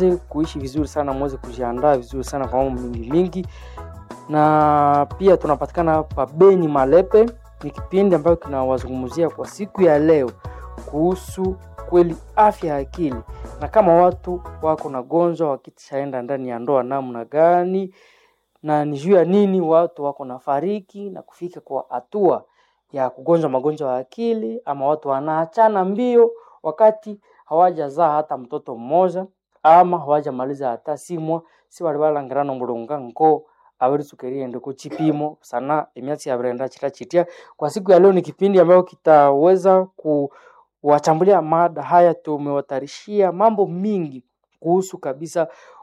muweze kuishi vizuri sana, muweze kujiandaa vizuri sana kwa mambo mingi mingi, na pia tunapatikana pa Beni Malepe. Ni kipindi ambayo kinawazungumzia kwa siku ya leo kuhusu kweli afya ya akili, na kama watu wako na gonjwa wakishaenda ndani ya ndoa namna gani, na ni juu ya nini watu wako na fariki na kufika kwa hatua ya kugonjwa magonjwa ya akili, ama watu wanaachana mbio wakati hawajazaa hata mtoto mmoja ama hawajamaliza hata simwa si wali balangirana mulunga nko abarisukeriende ku chipimo sana emyatsi yabrenda chita chitia kwa siku ya leo ni kipindi ambayo kitaweza kuwachambulia mada haya tumewatarishia mambo mingi kuhusu kabisa